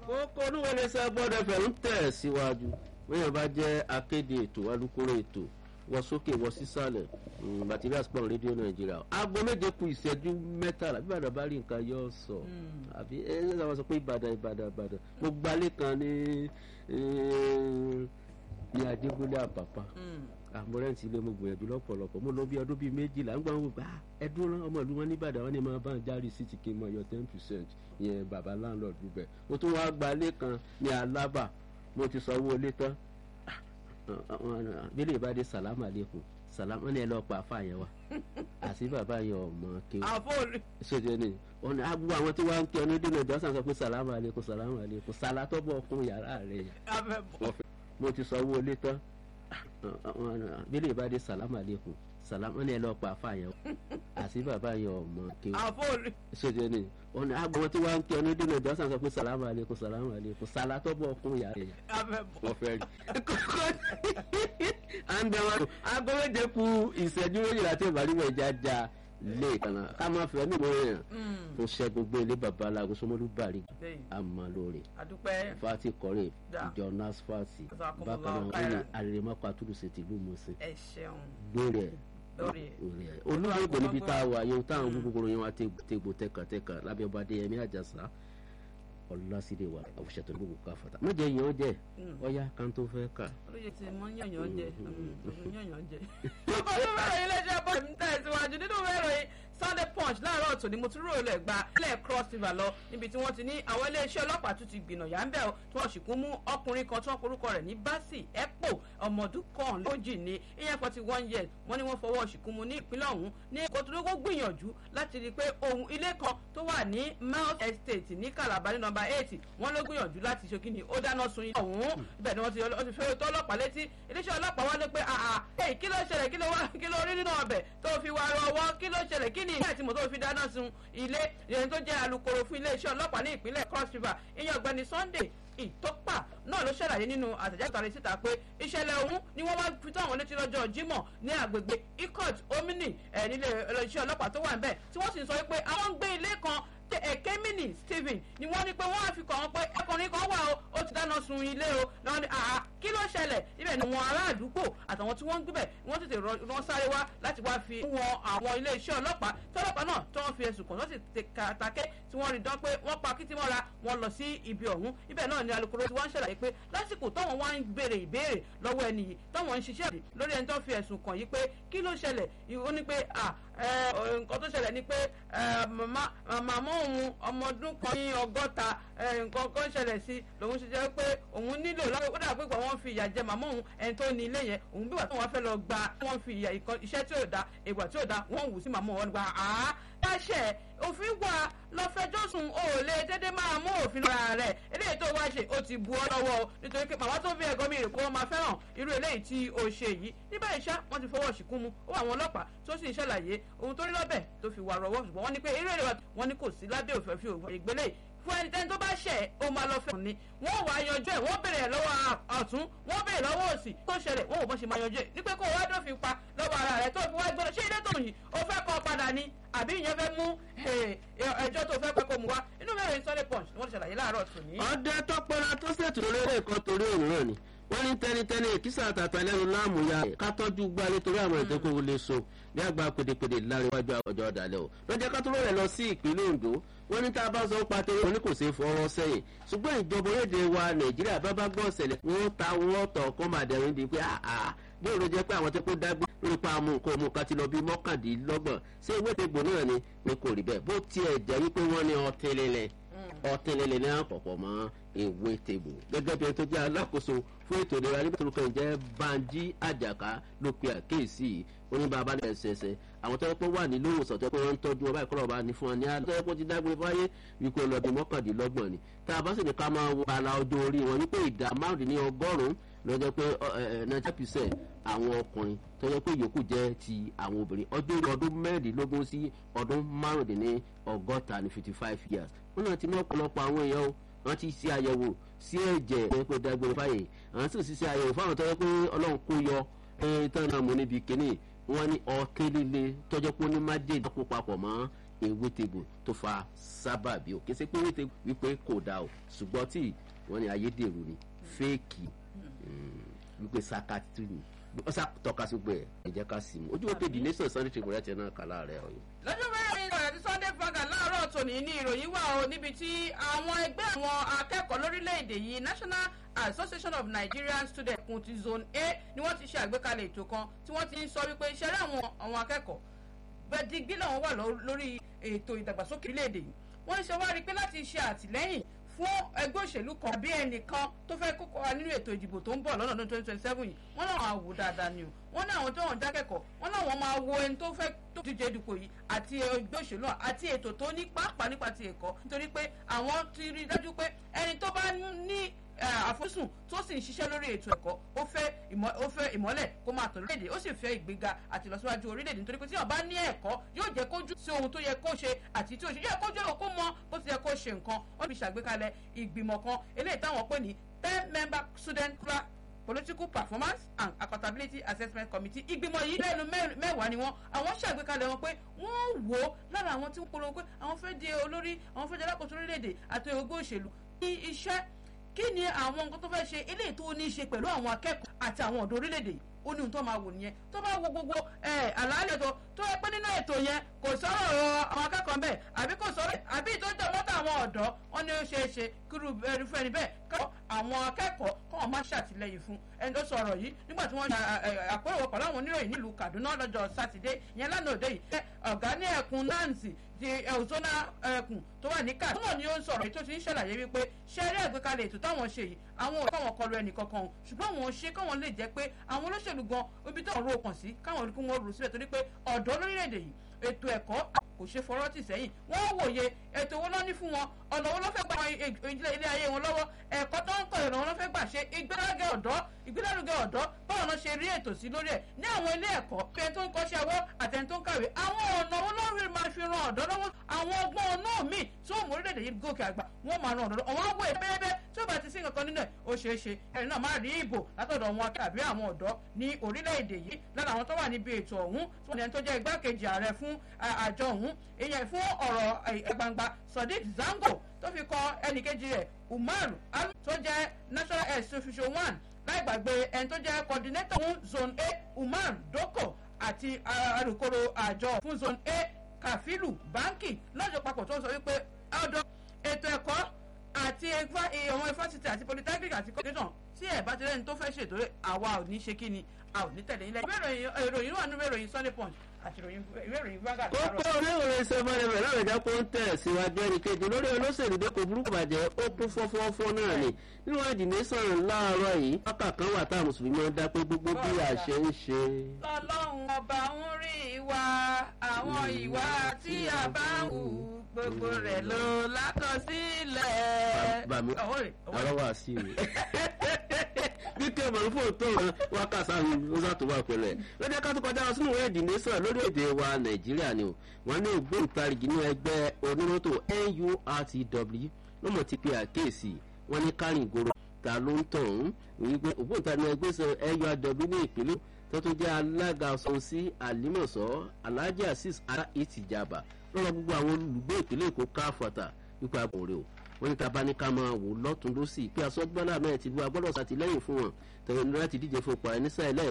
kókó olúwẹ̀lẹ̀ sábọ́dọ̀ fẹ̀ ń tẹ̀ síwájú wíyàn bá jẹ́ akéde ètò alukóró ètò wọ sókè wọ sísàlẹ̀ materials pọ̀ rédíò nàìjíríà aago méje ku ìṣẹ́jú mẹ́tàlá bí ìbàdàn bá rí nǹkan yọ sọ àbí ẹ ẹ sábà sọ pé ìbàdàn ìbàdàn ìbàdàn mo gbalé kan ní ní adébúlé àpàpà àmọ́rẹ́ǹtì ilé mo gbìyànjú lọ́pọ̀lọpọ̀ mo lọ bí ọdún bíi méjìlá ń gbà wọn gbà ẹdún rán ọmọ ìlú wọn nìbàdàn wọn ni máa bá ń járe sí ti kí n mọ yọ ten percent yẹn bàbá láńlọ́ọ̀dù bẹ̀ mo tún wá gbalé kan ní alábà mo ti sanwó ilé tán bílẹ̀ ìbádé sàlámù àlékún sàlámù wọn ni ẹ lọ pa àfa yẹn wa àti bàbá yẹn ọmọ kéwù ṣèjẹ ni ọ̀nà àbúrò àwọn tí wọ́n ń kí ọ ní dènà ìjọsìn sọ pé sàlámù àlékún sàlámù àlékún sàlátọ́bọ̀ ọkùnrin yàrá rẹ̀ yẹn mo ti sanwó ilé tán bílẹ̀ ìbádé sàlámù àlékún sàlámù wọn ni ẹ lọ pa àfa yẹn àti bàbá yẹn ọmọ kéwù ṣèjẹ ni ọ̀nà àbúrò tí wọ́n ń kí ọ ní dènà ìjọsìn sọ pé sàlámù àlékún sàlámù àlékún sàlátọ́bọ̀ ọkùnrin yàrá rẹ̀ yẹn wọ́n fẹ́ rí àǹdẹ̀wọ̀n aago méje ku ìṣẹ́jú méjìlá tí ìbàdí wọ̀ ìjà já lé ìkànnà ká máa fẹ́ ní ìwé yẹn fún ṣẹ́gun gbé ilé bàbá aláàgọ́ sọmọlú bàrí amalóore fati kọrin ìjọ nasfati bákan náà ó ní arèrèmọ́kọ àtúrùsẹ̀ tìlú mọ̀ọ́sẹ̀ lórí ẹ̀ olùdó ìgbò níbi tá a wà yóò táwọn gbogbo yẹn wá tégbò tẹkàtẹkà lábẹ́ ọba adéyẹmí àjàsá ọlọ́sídẹ̀ wa àwùṣẹ́tò gbogbo ká fata má jẹ́ yàn jẹ́ ọ̀yá kan tó fẹ́ kà. olóye ti mọ yànyàn jẹ yànyàn jẹ. ọkọ tó bẹ̀rẹ̀ iléeṣẹ́ bọ́ọ̀lù ń tẹ̀síwájú nínú mẹ́rin sunday punch láàárọ̀ tòní mo tún rò lẹ̀ gba ilẹ̀ cross river lọ níbi tí wọ́n ti ní àwọn iléeṣẹ́ ọlọ́pàá tún ti gbìnà yà ń bẹ̀ ọ́ tí wọ́n sì kún mú ọkùnrin kan tí wọ́n porúkọ rẹ̀ ní basi epo ọmọdún kan lójì ní ìyẹn forty one years wọ́n ní wọ́n fọwọ́ ṣìkún mu ní ìpínlẹ̀ ọ̀hún ní kòtòlógó gbìyànjú láti rí i pé ohun ilé kan tó wà ní mount estate ní calabar ní nọmba eight wọ́n ló gbìyànjú láti ṣe kí ni ó dáná sun ilé ọ̀hún ibẹ̀ ni wọ́n ti fẹ́ tó ọlọ́pàá létí iléeṣẹ́ ọlọ́pàá wá lé pé àà èyí kí ló ṣẹlẹ̀ kí ló wá kí ló rí nínú ọbẹ̀ tó fi wà rọwọ́ kí ló ṣẹlẹ̀ kí ni ìyá àti mọ̀tò fi dáná sun ilé ìyẹn tó jẹ́ alukoro fún iléeṣẹ́ ọlọ́pàá ní ìpínlẹ̀ cross river ìyẹn ọ̀gbẹ́ni sunday ìtọ́pà náà ló ṣàlàyé nínú àtẹ̀jáde tàrí síta pé ìṣẹ̀lẹ̀ ọ̀hún ni wọ́n wá fi tó àwọn létí lọ́jọ́ jímọ̀ ní àgbègbè ikot omini ẹ̀ nílé iléeṣẹ́ ọlọ́pàá tó wà níbẹ̀ tí wọ́n sì ń sọ pé àwọn ń gbé ilé kan ẹ̀kẹ́mìnì stephen ni wọ́n ní pé wọ́n á fi kàn wọ́n pé ẹkùnrin kan wà ó ó ti dáná sun ilé o lọ́wọ́ ní àá kí ló ṣẹlẹ̀ ibẹ̀ ni wọn ará àdúgbò àtàwọn tí wọ́n ń gbébẹ̀ wọ́n tètè rán sáré wá láti wá fi wọn àwọn ilé iṣẹ́ ọlọ́pàá tọ́lọ́pàá náà tí wọ́n fi ẹ̀sùn kàn wọ́n sì tàkẹ́ tí wọ́n rí dán pé wọ́n pa kí tí wọ́n ra wọn lọ sí ibi ọ̀hún ibẹ̀ náà ni alukoro tí wọ́n ń ṣàlàyé pé lásìkò táwọn wá ń béèrè ìbéèrè lọ́wọ́ ẹni yìí táwọn ń ṣiṣẹ́ lórí ẹni tó fi ẹ̀sùn kàn yìí pé kí ló ṣẹlẹ̀ ó ní pé nǹkan tó ṣẹlẹ̀ ni pé màmá òun ọmọ ọdún kan ní ọgọ́ta nǹkan kan ṣẹlẹ̀ sí lòun ṣe jẹ́ pé òun nílò lọ́wọ́ ó dàgbé pé wọ́n fi ìyà jẹ màmá òun ẹni tó ní ilé yẹn òun bí wà tí wọ́n fẹ́ lọ gba wọ́n fi ìyà iṣẹ́ tí ò da ìgbà tí ò da wọ́n wù sí màmá òun gba àá láṣẹ òfin wà lọ́fẹ̀jọ́sùn o ò lè dédé máa mú òfin lọ́ra rẹ̀ eléyìí tó wá ṣe ó ti bu ọ́ lọ́wọ́ o nítorí pé màmá tó fi ẹ̀gọ́ mi rè kó wọ́n máa fẹ́ràn irú eléyìí tí o ṣe yìí níbẹ̀ ìṣá wọ́n ti fọwọ́ ṣìkún mu ó wà àwọn ọlọ́pàá tó sì ń ṣàlàyé ohun tó rí lọ́bẹ̀ tó fi wà rọwọ́ ṣùgbọ́n wọ́n ní pé eré ìrẹ̀wà wọn ní kò sí lábẹ́ òfin fi ìgbélé fún ẹnikẹ́ni tó bá ṣẹ̀ ó máa lọ fẹ́ ni wọ́n wá yanjú ẹ̀ wọ́n béèrè lọ́wọ́ ọ̀tún wọ́n béèrè lọ́wọ́ òsì tó ṣẹlẹ̀ wọ́n ò bọ́ ṣe máa yanjú ẹ̀ ní pé kó o wá dófin pa lọ́wọ́ ara rẹ̀ tó fi wá gbọ́dọ̀ ṣé ilé tó yìí o fẹ́ kọ́ padà ni àbí ìyẹn fẹ́ mú ẹjọ́ tó fẹ́ pẹ́ kó mu wá inú mẹ́rin sunday punch ni wọ́n ti ṣàlàyé láàárọ̀ tòní. ọdẹ tọpọlọ tó ṣètò lórí ẹ̀kọ́ torí òwúrọ̀ ni wọ́n ní tẹnitẹni èkìsà àtàtà lẹ́nu láàmú ya ká tọ́jú gbálé torí àwọn ìdókòwò lè so bí àgbà pèdèpèdè láríwájú ọjọ́ ọ̀dàlẹ̀ o lọ́jọ́ ká tó rẹ̀ lọ sí ìpínlẹ̀ ondo wọ́n ní tá a bá sọ pa torí wọn ní kò sí fọwọ́ sẹ́yìn ṣùgbọ́n ìjọba orílẹ̀-èdè wa nàìjíríà bá bá gbọ́ ọ̀sẹ̀lẹ̀ wọ́n ta wọ́n tọ̀ kọ́ máa dẹ̀rín di pé àà bí òun jẹ́ pé àwọn tó kó dágbé lórí pa amú nǹkan ọmọ kan ti lọ bí mọ́kàndínlọ́gbọ̀n ṣé ìwé ìtẹ̀gbọ̀n náà ni ni kò rí bẹ́ẹ̀ bó tiẹ̀ jẹ́ wípé wọ́n ní ọtí lílẹ̀ ọtí lílẹ̀ ní àpọ̀pọ̀ mọ́ ewé tèbò gẹ́gẹ́ bí ẹni tó jẹ́ alákòóso fún ètò ìlera nígbà tó lókàn jẹ́ banji àjàká ló pe àkéèsí oníbàbá ní ẹsẹsẹ àwọn tó yẹ pé wà nílò ìwòsàn tó yẹ pé wọ́n ń tọ́jú ọba ìkọlọ̀ ọba ní fún wọn ní àná tó yẹ pé ó ti dágbére fáyé wípé ọlọ́dún mọ́kàndínlọ́gbọ̀n ni tá a bá sì ní ká máa wo ala ọjọ́ orí wọn wípé ìdá márùndínlọ́gọ́rùn-ún lọ́jọ́ pé ninety percent àwọn ọkùnrin tó yẹ pé yòókù jẹ́ ti àwọn obìnrin ọjọ́ orí ọdún mẹ́rìndínlógún sí ọdún márùndínlọ́gọ́ta ní fifty five years wọn náà ti mú ọ̀pọ̀lọpọ̀ àwọn èèyàn o wọn ti ṣe àyẹ̀wò sí ẹ̀jẹ̀ tó yẹ pé dágbére fáyé àwọn sì ṣe àyẹ̀wò fáwọn tó yẹ pé ọlọ́run kó yọ ẹ̀ tán náà mú níbi kínní wọn ní ọtí líle tọjọ pé ó ní májèlé kó papọ̀ mọ́ ewétegbò tó fa sábàbí o kì í ṣe pé ewétegbò wípé kò dáa o ṣùgbọ́n tí wọ́n ní ayédèrú ni fẹ́ẹ̀kì wípé sakatu ni wọ́n sá tọ́ka sí pé ẹ jẹ́ ká sì mú ojú wo pé the nation sunday tribune rẹ̀ ti náà kàlá rẹ̀ ọ̀yọ́. lọ́jọ́ mẹ́rin ìròyìn àti sunday fagà láàárọ̀ tòní ní ìròyìn wà o níbi tí àwọn ẹgbẹ́ àwọn akẹ́kọ̀ọ́ lórílẹ̀‐èdè yìí national association of nigerian students kun ti zone a ni wọ́n ti ṣe àgbékalẹ̀ ètò kan tí wọ́n ti ń sọ wípé iṣẹ́ rẹ̀ àwọn àwọn akẹ́kọ̀ọ́ bẹ́ẹ̀ digbí làwọn wà lórí ètò ìdàgbàsókè orílẹ̀‐èdè yìí wọ́n ń ṣe wá rí i pé láti ṣe àtìlẹ́yìn fún ẹgbẹ́ òṣèlú kan bí ẹnìkan tó fẹ́ kókó wa nínú ètò ìdìbò tó ń bọ̀ lọ́nà ọdún twenty twenty seven yìí wọ́n náà máa wò dáadáa ni o wọ́n ní àwọn tó wọ́n jákẹ́kọ̀ọ́ wọ́n náà wọ́n máa wo ẹni tó fẹ́ tó díje ìdìbò yìí àti ẹgbẹ́ òṣèlú àti ètò tó ní pàápàá nípa ti ẹ̀kọ́ nítorí pé àwọn ti rí dájú pé ẹni tó bá ní àfosùn tó sì ń ṣiṣẹ́ lórí ètò ẹ̀kọ́ ó fẹ́ ó fẹ́ ìmọ́lẹ̀ kó máa tọ̀ lórílẹ̀‐èdè ó sì fẹ́ ìgbéga àti ìlọsíwájú orílẹ̀‐èdè nítorí pé tí ó bá ní ẹ̀kọ́ yóò jẹ́ kójú sí ohun tó yẹ kó ṣe àti tí ó ṣe yẹ kójú kó mọ bó ti yẹ kó ṣe nǹkan wọ́n fi ṣàgbékalẹ̀ ìgbìmọ̀ kan eléyìí táwọn pè ní ten member student club political performance and accountability assessment committee ìgbìmọ̀ yìí lẹ́nu mẹ́wàá ni wọ́n àwọn ṣàgbékalẹ̀ wọn pé wọ́n wò ó lára àwọn tí ń polówó pé àwọn fẹ́ di olórí àwọn fẹ́ di alákòóso orílẹ̀-èdè àti ogún òṣèlú ní iṣẹ́ kí ni àwọn nǹkan tó fẹ́ ṣe eléyìí tó ní í ṣe pẹ̀lú àwọn akẹ́kọ̀ọ́ àti àwọn ọ̀dọ́ orílẹ̀-èdè ó ní ohun tó máa wò nìyẹn tó bá wo gbogbo àlàálẹ̀ tó tó yẹ pé nínú ètò yẹn kò sọ̀rọ̀ ọ̀rọ̀ àwọn akẹ́kọ̀ọ́ bẹ́ẹ̀ àbí kò sọ̀rọ̀ àbí tó jẹ́ mọ́tò àwọn ọ̀dọ́ wọn ni ó ṣeé ṣe kírú irúfẹ́ ni bẹ́ẹ̀ kọ́ àwọn akẹ́kọ̀ọ́ kọ́ wọn máa ṣàtìlẹ́yìn fún ẹni tó sọ̀rọ̀ yìí nígbà tí wọ́n ṣe àpérò pẹ̀lú àwọn oníròyìn nílùú Kaduna lọ́jọ́ sátidé ìyẹn lánàá òde yìí ọ̀gá ní ẹkùn Nancy ti ẹ̀hùnsọ́nà ẹkùn tó wà ní káàdì. náà ni ó ń sọ̀rọ̀ èyí tó ti ń ṣàlàyé wípé ṣé eré àgbékalẹ̀ ètò táwọn ṣe yìí àwọn òkú àwọn kọlu ẹnì kankan ṣùgbọ́n àwọn ṣe káwọn lè jẹ́ pé àwọn olóṣèlú gan ibi tó ń ro okàn sí káwọn olùkú wọn rò síbẹ̀ torí pé ọ̀dọ́ lórílẹ̀‐èdè yìí ètò ẹ̀kọ́ kò ṣe fọwọ́ tì sẹ́yìn wọ́n wòye ètò owó lọ́ní fún wọn ọ̀nà owó ló fẹ́ gba ilé ayé wọn lọ́wọ́ ẹ̀kọ́ tó ń kọ́ ìrànwọ́ ló fẹ́ gbà ṣe ìgbélárugẹ ọ̀dọ́ ìgbélárugẹ ọ̀dọ́ báwọn náà ṣe rí ètò sí lórí ẹ̀ ní àwọn ilé ẹ̀kọ́ pé tó ń kọ́ṣẹ́ ọwọ́ àtẹni tó ń kàwé àwọn ọ̀nà owó lórí máa fi ran ọ̀dọ́ lọ́wọ́ àwọn ọgbọ́n náà míì tí ó mú orílẹ̀-èdè yìí gòkè àgbà wọ́n máa ran ọ̀dọ́ àwọn àwọ̀ ẹ̀bẹ́ẹ́bẹ́ tí ó bá ti sí nǹkan nínú ẹ̀ ó ṣeé ṣe ẹ̀rí náà máa rí ìbò látọ̀dọ̀ wọn tàbí àwọn ọ̀dọ́ ní orílẹ̀-èdè yìí lára àwọn tó wà níbi ètò ọ̀hún tí wọ́n ní ẹni tó jẹ́ igbákejì ààrẹ fún àjọ ọ̀hún ìyẹn fún ọ̀rọ̀ gbangba Sadiq Zango tó fi kọ ẹnìkejì rẹ̀ Umar Alu tó jẹ́ national health official one láì gbàgbé ẹni tó jẹ́ coordinator fún zone A Umar Doko àti alukoro àjọ fún zone A Kafilu Banki lọ́jọ́ papọ̀ tó ń sọ wípé ọ̀dọ̀ ètò ẹ̀kọ́ àti àwọn ifásitì àti polytechnic àti kọ́ńtẹ́tàn tí ẹ̀ bá ti rẹ́ni tó fẹ́ ṣètò àwa ò ní ṣe kí ni a ò ní tẹ̀lé ilẹ̀. ìwé ìròyìn wà nínú ìròyìn Sunday Punch àti ìwé ìròyìn Vanguard. kókó oníwèrè sẹ́fọ́nì rẹ̀ láwọn ìjà kó ń tẹ̀ síwájú ẹnì kejì lórí olóṣèlú dẹ́kun burúkú bàjẹ́ ó kún fọ́fọ́fọ́ náà ni nínú ẹ̀dì nation láàárọ̀ yìí wákà kan wà táwọn mùsùlùmí máa ń dá pé gbogbo bí a ṣe ń ṣe. ọlọ́run ọba ń rí ìwà àwọn ìwà tí a bá ń hù gbogbo rẹ̀ ló lákọsílẹ̀. bàmí àlọ́wọ́ àṣì mi kíkẹ́ mọ̀lúfò tó ràn wákà sáhùn ó sàtò wà pẹ̀lú ẹ̀ lọ́jọ́ ká tó kọjá lọ sínú ìwé ẹ̀dì nation lórí èdè wa nàìjíríà ni o wọ́n ní ògbóǹtarìgì ní ẹgbẹ́ oníròtò NURTW ló mọ̀ ti pe àkéèsì wọ́n ní kárìn ìgòrò ta ló ń tàn án wípé ògbóǹtarìgì ẹgbẹ́ sọ NURTW ní ìpínlẹ̀ tó tún jẹ́ alága ọ̀sán sí àlímọ̀sọ́ alhaji asis ara ìtìjàbà lọ́rọ̀ gbogbo àwọn olùgbé ìpínlẹ̀ èkó káfọ̀tà wípé àbòrè o wọ́n ní taba ní ká máa wò lọ́tún lọ́sì pé asọ́gbọ́n náà mẹ́rin ti lu agbọ́dọ̀ sàtìlẹ́yìn fún wọn tẹ̀wé ní láti díje fún pa ẹni sáà